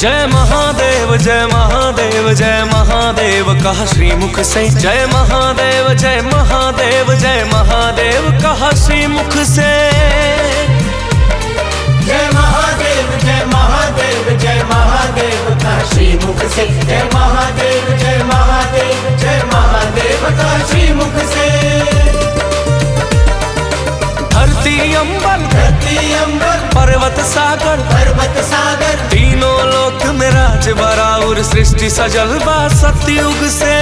जय महादेव जय महादेव जय महादेव कहा श्रीमुख से जय महादेव जय महादेव जय महादेव कहा श्रीमुख से जय महादेव जय महादेव जय महादेव का श्रीमुख से जय महादेव जय महादेव जय महादेव का श्रीमुख से धरती अंबर धरती अंबर पर्वत सागर पर्वत सागर तीनों लोक में राज बराउर सृष्टि सजल बा सतयुग से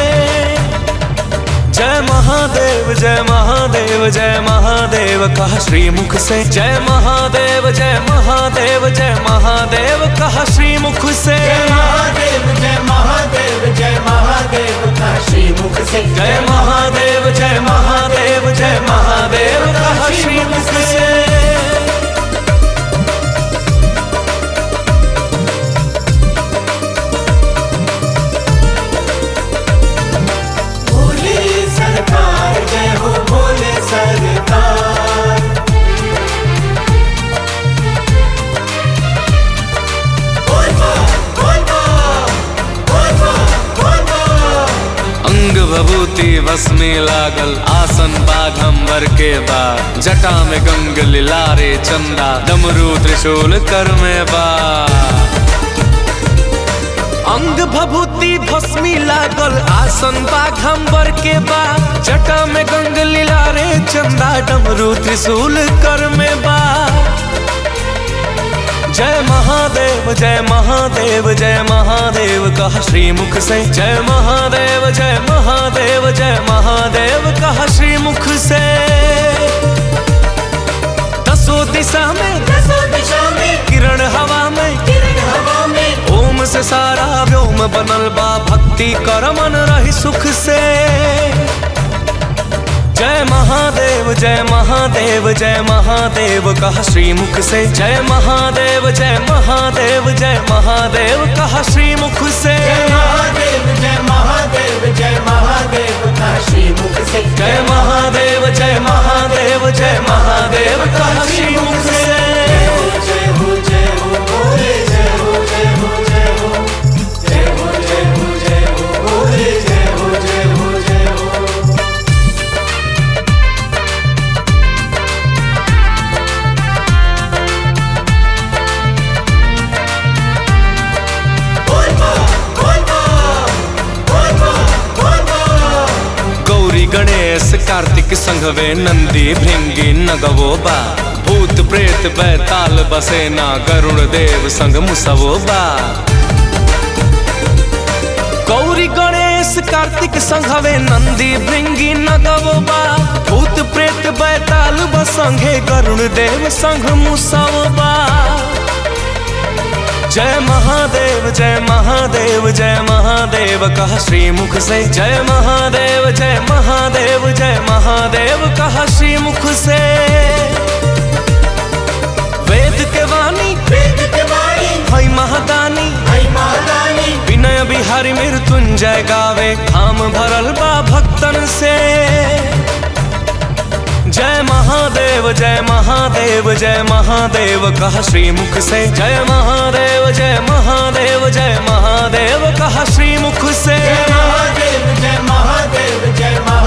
जय महादेव जय महादेव जय महादेव कहा श्रीमुख से जय महादेव जय महादेव जय महादेव कहा श्रीमुख से जय महादेव जय महादेव जय महादेव का श्रीमुख से जय महादेव जय महादेव जय महादेव कहा श्रीमुख से भोले सरकार जय हो भोले सरकार बोल बा, बोल बा, बोल बा, बोल बा। अंग भभूति बस में लागल आसन बाघंबर के बा जटा में गंग लिलारे चंदा डमरू त्रिशूल कर में बा अंग भभूति भस्मी लागल आसन बाघंबर के बा जटा में गंग लिलारे चंदा डमरू त्रिशूल कर में बा जय महादेव जय महादेव जय महादेव कहा श्रीमुख से जय महादेव जय महादेव जय महादेव कहा श्रीमुख से दसों दिशा में दसों दिशा में किरण हवा में किरण हवा में ओम से सारा व्योम बनल बा भक्ति कर मन रही सुख से जय महादेव जय महादेव जय महादेव कहा श्रीमुख से जय महादेव जय महादेव जय महादेव कहा श्रीमुख से जय महादेव जय महादेव जय महादेव का श्रीमुख से जय महादेव जय महादेव जय महादेव कहा श्रीमुख से जय हो जय हो भोले जय हो जय हो जय हो जय हो जय हो जय हो भोले जय हो जय हो जय हो बोल बा, बोल बा, बोल बा, बोल बा। गौरी गणेश कार्तिक संघवे नंदी भृंगी नगवो बा भूत प्रेत बैताल बसेना गरुण देव संग मुसवो बा गौरी गणेश कार्तिक संघवे नंदी भृंगी नगवो बा भूत प्रेत बैताल बसंगे गरुण देव संग मुसवो बा जय महादेव जय महादेव जय महादेव कहा श्रीमुख से जय महादेव जय महादेव जय महादेव कहा श्रीमुख से वेद के वाणी वेद के वाणी हई महादानी हई महादानी विनय बिहारी मृत्युंजय गावे धाम भरल बा भक्तन से जय महादेव जय महादेव जय महादेव कहा श्रीमुख से जय महादेव जय महादेव जय महादेव कहा श्रीमुख से जय महादेव जय महादेव जय महादेव